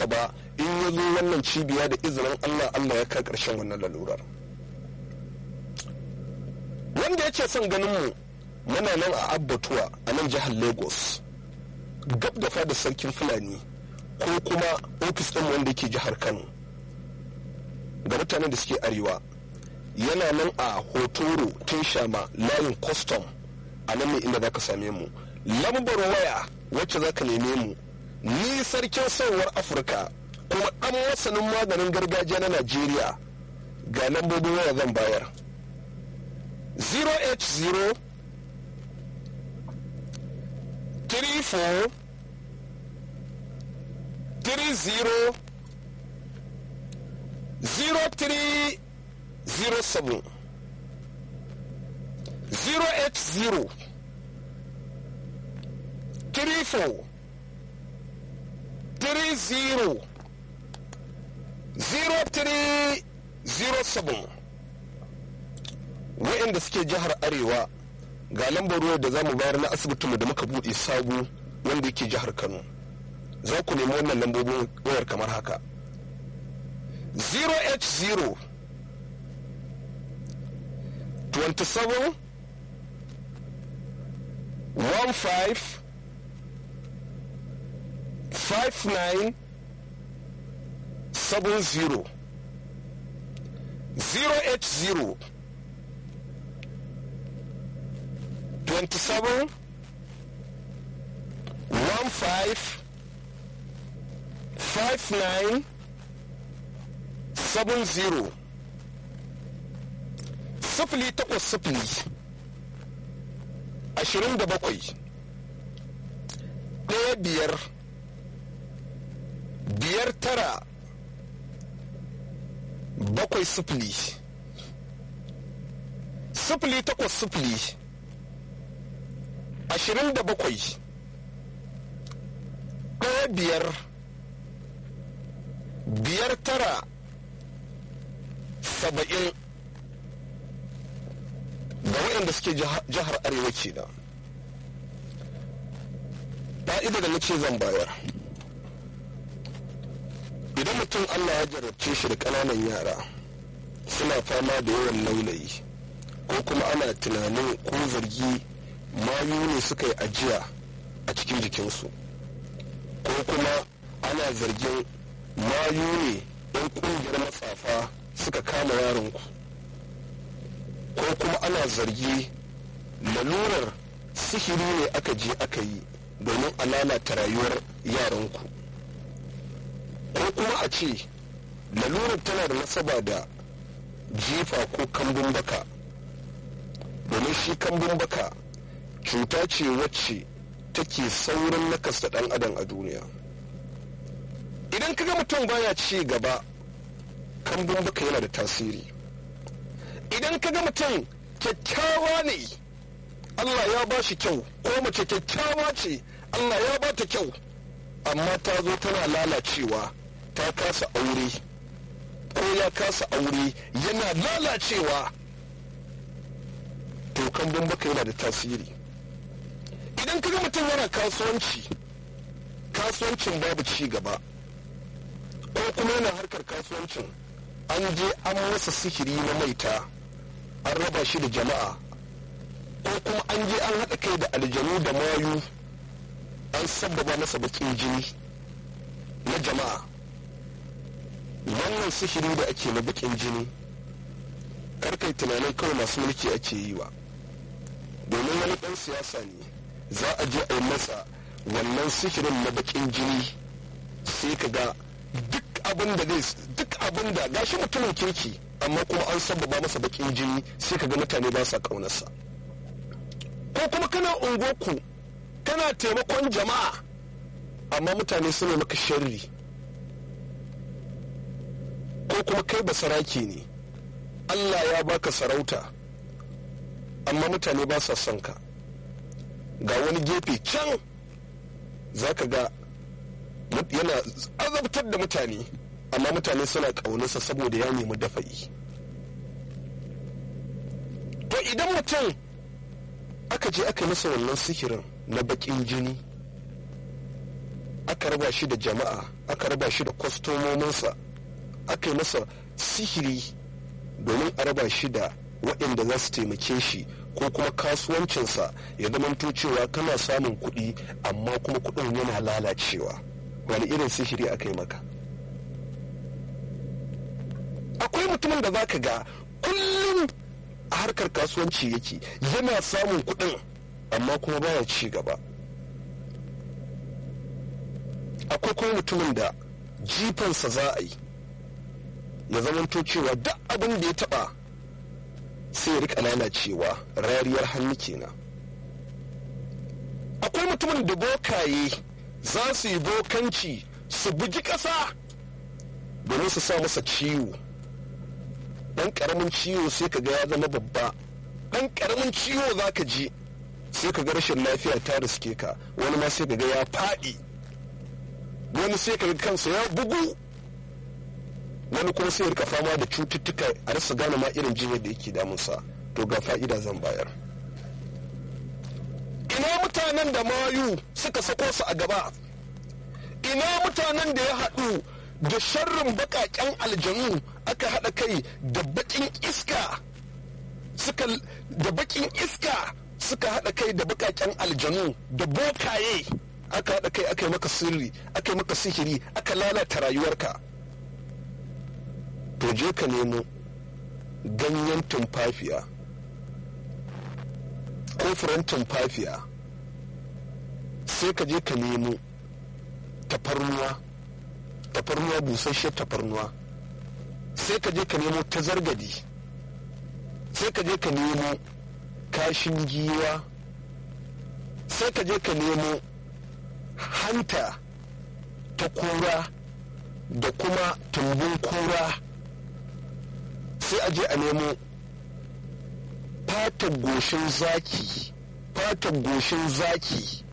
masa ba in ya zo wannan cibiya da izinin allah allah ya kai ƙarshen wannan lalurar wanda yake son ganin mu muna nan a abbatuwa a nan jihar lagos gab da fada sarkin fulani ko kuma ofis ɗin wanda yake jihar kano ga mutanen da suke arewa yana nan a hotoro tun shama layin custom a nan ne inda za ka same mu lambar waya wacce za ka neme mu ni sarkin sauwar afirka kuma ɗan masanin maganin gargajiya na najeriya ga lambobin waya zan bayar 0h0 34 30 0307 0h0 34 30 0307 wa'inda suke jihar arewa ga lambar ruwa da za mu bayar na asibitinmu da muka buɗe sabu wanda yake jihar kano za ku nemi wannan lambobin wayar kamar haka 0h0 27 15 59 70 0h0 27 15 59 70 sifili takwas sifili ashirin da bakwai ɗaya biyar biyar tara bakwai sifili sifili takwas sifili ashirin da bakwai ɗaya biyar biyar tara saba'in ga waɗanda suke jihar arewa ke da fa'ida da nace zan bayar idan mutum allah ya jarabce shi da ƙananan yara suna fama da yawan laulayi ko kuma ana tunanin ko zargi mayu ne suka yi ajiya a cikin jikinsu ko kuma ana zargin mayu ne ɗan ƙungiyar matsafa suka kama yaronku ko kuma ana zargi lalurar sihiri ne aka je aka yi domin a lalata rayuwar yaranku ko kuma a ce lalurar tana da nasaba da jifa ko kambun baka domin shi kambun baka cuta ce wacce take saurin nakasta ɗan adam a duniya idan kaga mutum baya ci gaba kambun baka yana da tasiri idan kaga mutum kyakkyawa ne Allah ya ba shi kyau ko mace kyakkyawa ce Allah ya ba ta kyau amma ta zo tana lalacewa ta kasa aure ko ya kasa aure yana lalacewa to kambun baka yana da tasiri idan kaga mutum yana kasuwanci kasuwancin babu ci gaba ko kuma yana harkar kasuwancin an je an masa sihiri na maita an raba shi da jama'a ko kuma an je an haɗa kai da aljanu da mayu an sabbaba masa bakin jini na jama'a wannan sihiri da ake na bakin jini karkai tunanin kawai masu mulki ake yi wa domin wani ɗan siyasa ne za a je a yi masa wannan sihirin na bakin jini sai ka ga duk abin da zai duk abin da gashi mutumin kirki amma kuma an sababa masa bakin jini sai ka ga mutane ba sa kaunarsa ko kuma kana ungoku kana taimakon jama'a amma mutane suna maka sharri ko kuma kai ba saraki ne Allah ya baka sarauta amma mutane ba sa son ka ga wani gefe can za ka ga yana azabtar da mutane amma mutane suna ƙaunarsa saboda ya nemi dafa'i to idan mutum aka je aka masa wannan sihirin na baƙin jini aka raba shi da jama'a aka raba shi da kwastomominsa aka yi masa sihiri domin a raba shi da waɗanda za su taimake shi ko kuma kasuwancinsa ya zamanto cewa kana samun kuɗi amma kuma kuɗin yana lalacewa wani irin sihiri aka yi maka akwai mutumin da za ka ga kullum a harkar kasuwanci yake yana samun kuɗin amma kuma baya ci gaba akwai kuma mutumin da jifansa za a yi ya zamanto cewa duk abin da ya taɓa sai ya rika lalacewa rariyar hannu kenan akwai mutumin da bokaye za su yi bokanci su bugi ƙasa domin su sa masa ciwo ɗan ƙaramin ciwo sai ka ga ya zama babba ɗan ƙaramin ciwo za ka ji sai ka ga rashin lafiya ta riske ka wani ma sai ka ga ya faɗi wani sai ka ga kansa ya bugu wani kuma sai rika fama da cututtuka a rasa gane ma irin jinyar da yake damunsa to ga fa'ida zan bayar ina mutanen da mayu suka sako su a gaba ina mutanen da ya haɗu da sharrin baƙaƙen aljanu aka haɗa kai da baƙin iska suka da baƙin iska suka haɗa kai da baƙaƙen aljanu da bokaye aka haɗa kai aka yi maka sirri aka yi maka sihiri aka lalata rayuwarka to je ka nemo ganyen tumfafiya ko furen tumfafiya sai ka je ka nemo tafarnuwa tafarnuwa busasshen tafarnuwa sai ka je ka nemo tazargadi sai ka je ka nemo kashin giwa sai ka je ka nemo hanta ta kura da kuma tumbin kura sai a je a nemo fatan goshin zaki fatan goshin zaki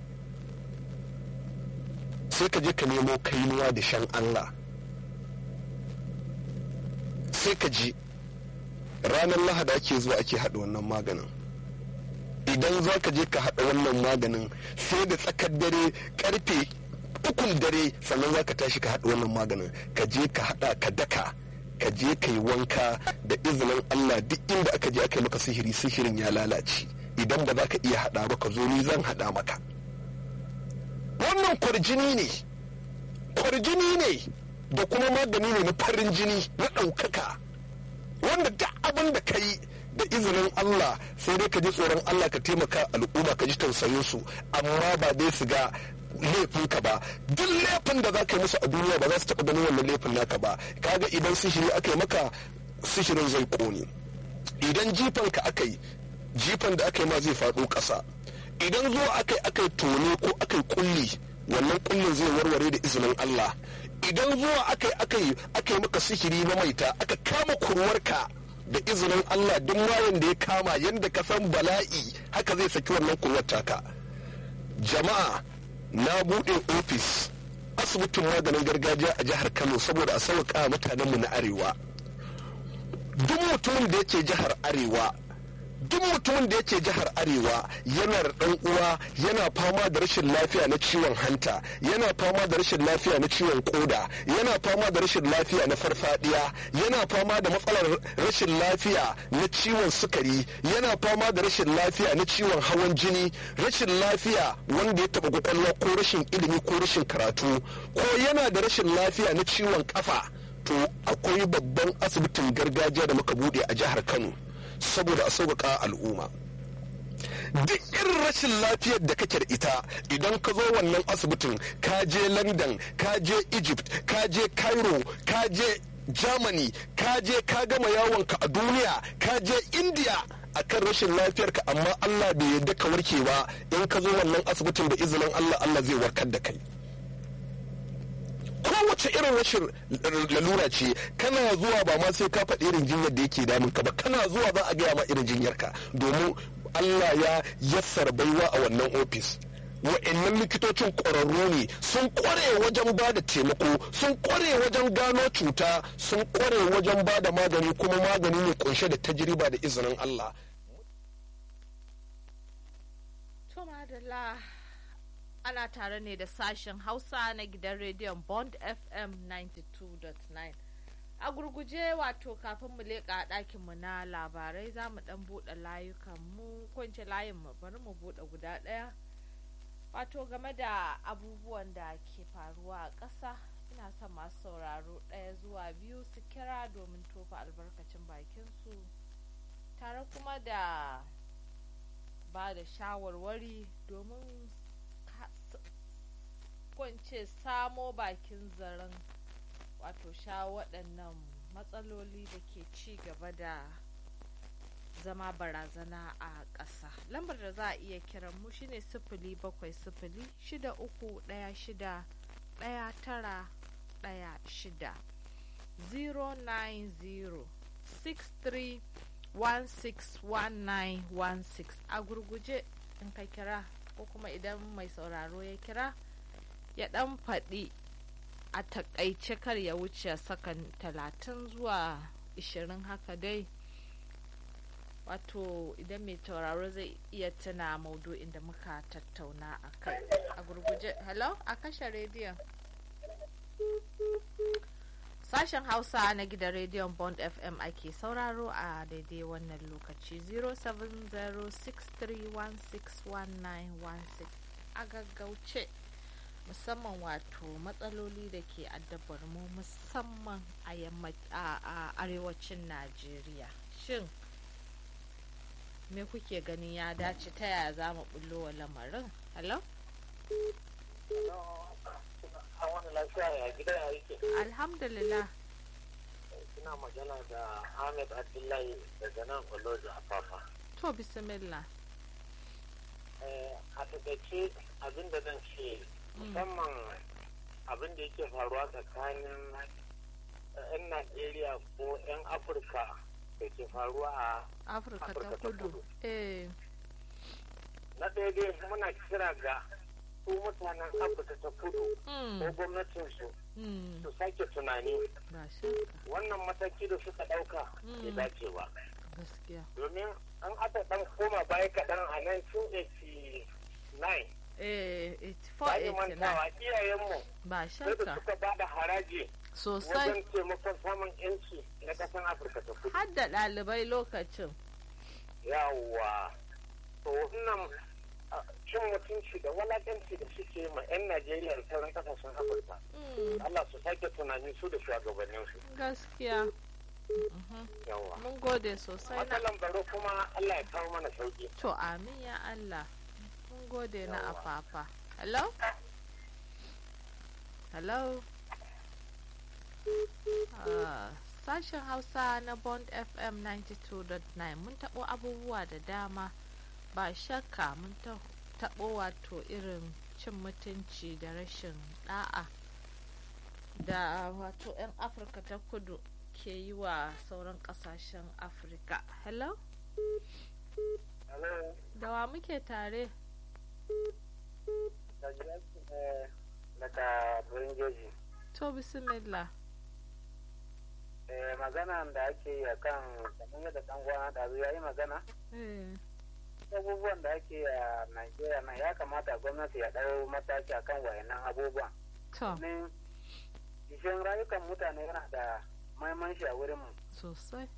sai ka je ka nemo kainuwa da shan Allah sai ka ji ranar lahada ake zuwa ake haɗa wannan maganin idan za ka je ka haɗa wannan maganin sai da tsakar dare karfe ukun dare sannan za ka tashi ka haɗa wannan maganin ka je ka haɗa ka daka ka je ka yi wanka da izinin Allah duk inda aka je aka yi maka sihiri sihirin ya lalace idan ba za ka iya haɗa ba ka zo ni zan haɗa maka wannan kwarjini ne kwarjini ne da kuma magani ne na farin jini na ɗaukaka wanda duk abin da ka yi da izinin Allah sai dai ka ji tsoron Allah ka taimaka al'umma ka ji tausayin su amma ba dai su ga laifinka ba duk laifin da za ka yi musu a duniya ba za su taɓa ganin wannan laifin naka ba kaga idan sihiri aka yi maka sihirin zai ƙone idan jifanka aka yi jifan da aka yi ma zai faɗo ƙasa idan zuwa aka yi aka yi tone ko aka yi kulli wannan kullin zai warware da izinin Allah idan zuwa aka yi aka yi aka yi maka sihiri na maita aka kama kurwarka da izinin Allah duk mayan da ya kama yadda ka san bala'i haka zai saki wannan kurwar taka jama'a na buɗe ofis asibitin maganin gargajiya a jihar Kano saboda a sauƙa mutanenmu na arewa duk mutumin da yake jihar arewa duk mutumin da yake jihar arewa yana da ɗan uwa yana fama da rashin lafiya na ciwon hanta yana fama da rashin lafiya na ciwon koda yana fama da rashin lafiya na farfadiya yana fama da matsalar rashin lafiya na ciwon sukari yana fama da rashin lafiya na ciwon hawan jini rashin lafiya wanda ya taɓa kwakwalwa ko rashin ilimi ko rashin karatu ko yana da rashin lafiya na ciwon kafa to akwai babban asibitin gargajiya da muka bude a jihar kano saboda a sauƙaƙa al'umma duk irin rashin lafiyar da kake da ita idan ka zo wannan asibitin ka je london ka je egypt ka je cairo ka je germany ka je ka gama yawonka a duniya ka je india akan rashin lafiyarka amma allah bai yarda ka warke ba in ka zo wannan asibitin da izinin allah allah zai warkar da kai kowace irin rashin lalura ce kana zuwa ba ma sai ka faɗi irin jinyar da yake damun ka ba kana zuwa za a gaya ma irin jinyar ka domin Allah ya yassar baiwa a wannan ofis wa'annan likitocin ƙwararru ne sun ƙware wajen ba da taimako sun ƙware wajen gano cuta sun ƙware wajen ba da magani kuma magani ne kunshe da tajriba da izinin Allah. ana tare ne da sashen Hausa na gidan rediyon Bond FM 92.9. A gurguje wato kafin mu leƙa ɗakinmu na labarai za mu ɗan buɗe layukan mu kwance layin mu bari mu buɗe guda ɗaya. Wato game da abubuwan da ke faruwa a ƙasa ina son masu sauraro ɗaya zuwa biyu su kira domin tofa albarkacin bakinsu tare kuma da ba da shawarwari domin kwance samo bakin zaren wato sha waɗannan matsaloli da ke ci gaba da zama barazana a ƙasa lambar da za a iya kiran mu shine sifili bakwai sifili shida uku ɗaya shida ɗaya tara ɗaya shida 090 63 161916 a gurguje in ka kira ko kuma idan mai sauraro ya kira ya dan faɗi a takaice kar ya wuce sakan talatin zuwa ishirin haka dai wato idan mai tauraro zai iya tuna maudu'in da muka tattauna a kai a gurguje hello a kashe rediyon Sashen Hausa na gidan rediyon Bond FM ake sauraro a daidai wannan lokaci 0706316191 a gaggauce musamman wato matsaloli da ke addabar mu musamman a arewacin Najeriya. Shin me kuke ganin ya dace ta yaya za mu bullo wa lamarin? Hello? Alhamdulillah. Suna magana da Ahmed Abdullahi daga nan Olojo a Fafa. To bismillah. A takaice abin da zan ce musamman abin da yake faruwa tsakanin 'yan Najeriya ko 'yan Afirka da ke faruwa a Afirka ta kudu. Eh. Na ɗaya dai muna kira ga su mutanen afirka ta kudu ko gwamnatinsu su sake tunani wannan mataki da suka ɗauka ya dace ba domin an aka ɗan koma baya kaɗan a 1989 Bayan mantawa iyayenmu ba sai da suka ba da haraji sosai wajen taimakon samun yanci na ƙasar afirka ta kudu har da ɗalibai lokacin yawwa to wannan cin mutunci da walakanci da suke ma 'yan Najeriya da sauran kasashen Afirka. Allah su sake tunani su da shugabannin su. Gaskiya. Yawa. Mun gode sosai na. Matsalan baro kuma Allah ya kawo mana sauki. To amin ya Allah. Mun gode na afafa. Hello? Hello? Sashen Hausa na Bond FM 92.9 mun taɓo abubuwa da dama. ba shakka mun taɓo wato irin cin mutunci da rashin ɗa'a da wato 'yan afirka ta kudu ke yi wa sauran ƙasashen afirka hello? da wa muke tare? daga Buringeji. to bismillah magana da ake yi a kan kamar yadda ɗan gwana da ya yi magana abubuwan da ake a Najeriya nan ya kamata gwamnati ya ɗau mataki a kan wayannan abubuwan. Domin jishin rayukan mutane yana da maimanshi a wurin mu. Sosai.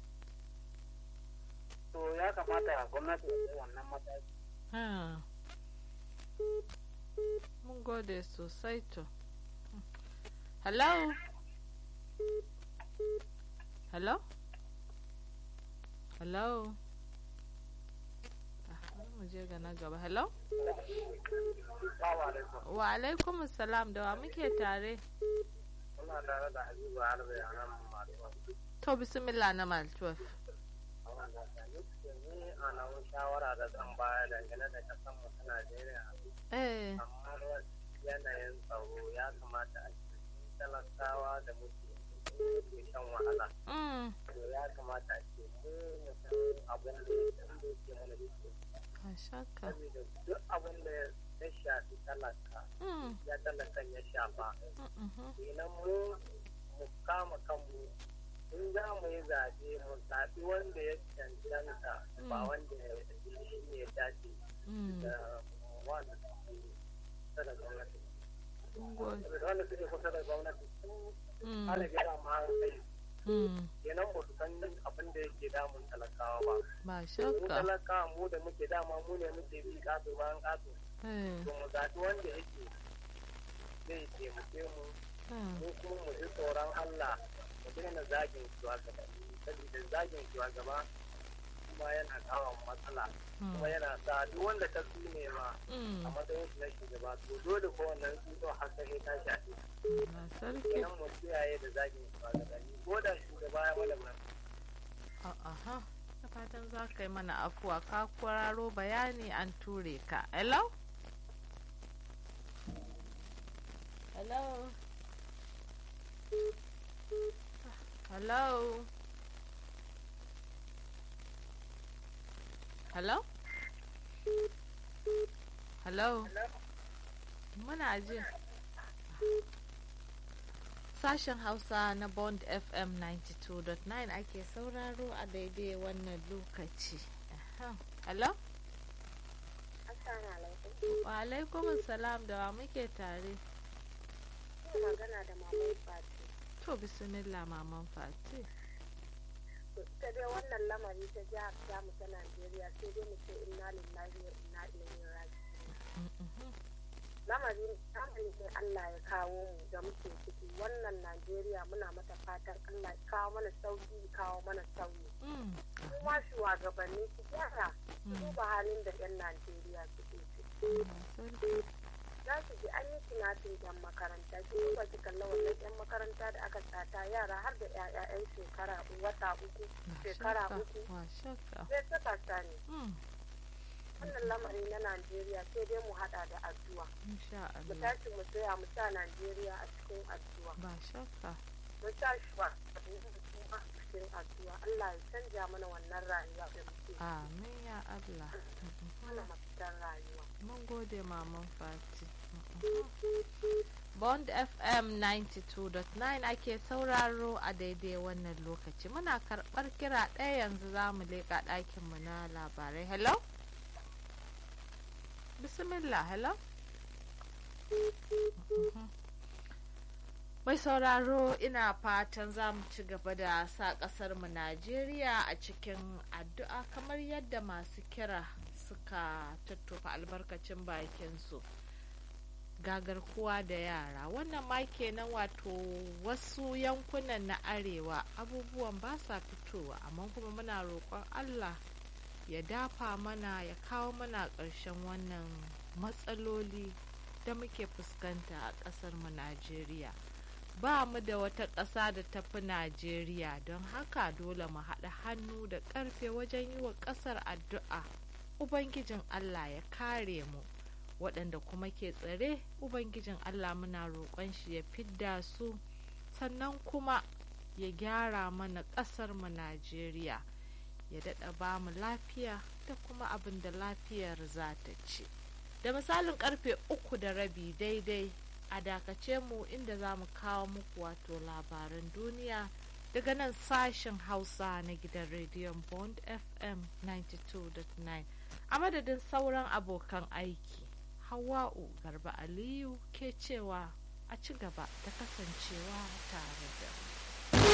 To ya kamata gwamnati ya ɗau wannan mataki. Mun gode sosai to. Hello? Hello? Hello? mu je ga na gaba hello wa alaikum salam da wa muke tare Muna tare da Habibu Harbe a nan Maltuwa. to bismillah na maltuwa Ni a nan shawara da zan baya dangane da kasan mu ta Najeriya. eh Amma yanayin tsaro ya kamata a cikin talakawa da muke ke shan wahala. mm To ya kamata a ce mu mu san abin da ya ke mana da ka shaka saboda duk abin da ya shafi talaka mm ya talakan ya shafa mhm kenan mu mu kama kanmu in za mu yi zaɓe mu zaɓi wanda ya cancanta ba wanda ya shi ne ya dace mm da wanda suke kusa da gwamnati wanda suke kusa da gwamnati sun hana gyara ma sai kenan ba su san abin da yake damun talakawa ba ba mu shakka talakawa mu da muke dama mu ne muke bi kato bayan kato to mu zaɓi wanda yake zai taimake mu mu kuma mu ji tsoron Allah mu daina zagin shugabanni saboda zagin shugaba kuma yana kawo matsala kuma yana sa duk wanda ta ne ma a matsayin shi na shugaba to dole ko wannan tsutso har sai ta shafe na sarki kenan mu kiyaye da zagin shugabanni ko da shugaba ya mana mana aha da fatan za ka yi mana afuwa ka kwararo bayani an ture ka hello hello hello hello hello muna ji Sashen Hausa na Bond FM 92.9 ake sauraro a daidai wannan lokaci. Aha. Hello? Assalamu alaikum. Wa alaikum salam da wa muke tare. Ina magana da Maman Fati. To bismillah maman Fati. Ta dai wannan lamari ta jihar Jamus ta Najeriya sai dai mu ce inna lillahi wa inna ilaihi raji'un. Lamari lamari ne Allah ya kawo mu da muke ciki wannan Najeriya muna mata fatan Allah ya kawo mana sauki ya kawo mana sauyi. Mm. Kuma shugabanni su gyara su duba halin da 'yan Najeriya suke ciki. Na sarki. za su ji an yi tunatin yan makaranta ki duba ki kalla wannan yan makaranta da aka sata yara har da 'ya'ya'yan shekara wata uku Wa shekara shakka, uku Wa shakka. sai suka sani Mm. wannan lamari na najeriya sai dai mu hada da addu'a Insha mu Allah. tashi mu tsaya mu sa najeriya a cikin addu'a Ba shakka. mu sa shi ba a cikin addu'a allah ya canja mana wannan rayuwa da muke Amin ya Allah. mana mafitan rayuwa Mun gode maman Fati. Bond FM 92.9 ake sauraro a daidai wannan lokaci. Muna karɓar kira ɗaya yanzu za mu leƙa ɗakinmu na labarai. Hello? Bismillah, hello? Mhm. Mai sauraro ina fatan za mu ci gaba da sa ƙasarmu Najeriya a cikin addu'a kamar yadda masu kira suka tattofa albarkacin bakinsu gagar kuwa da yara wannan ma kenan wato wasu yankunan na arewa abubuwan ba sa fitowa amma kuma muna roƙon allah ya dafa mana ya kawo mana ƙarshen wannan matsaloli da muke fuskanta a ƙasar mu najeriya ba mu da wata ƙasa da ta fi najeriya don haka dole mu haɗa hannu da ƙarfe wajen yi wa ƙasar addu'a ubangijin allah ya kare mu waɗanda kuma ke tsare ubangijin allah muna roƙon shi ya fidda su sannan kuma ya gyara mana ƙasar mu najeriya ya daɗa ba mu lafiya da kuma abin da lafiyar za ta ci da misalin karfe uku da rabi daidai a dakace mu inda za mu kawo muku wato labaran duniya daga nan sashen hausa na gidan rediyon bond fm 92.9 a madadin sauran abokan aiki hawa'u garba aliyu ke cewa a ci gaba da kasancewa tare da mu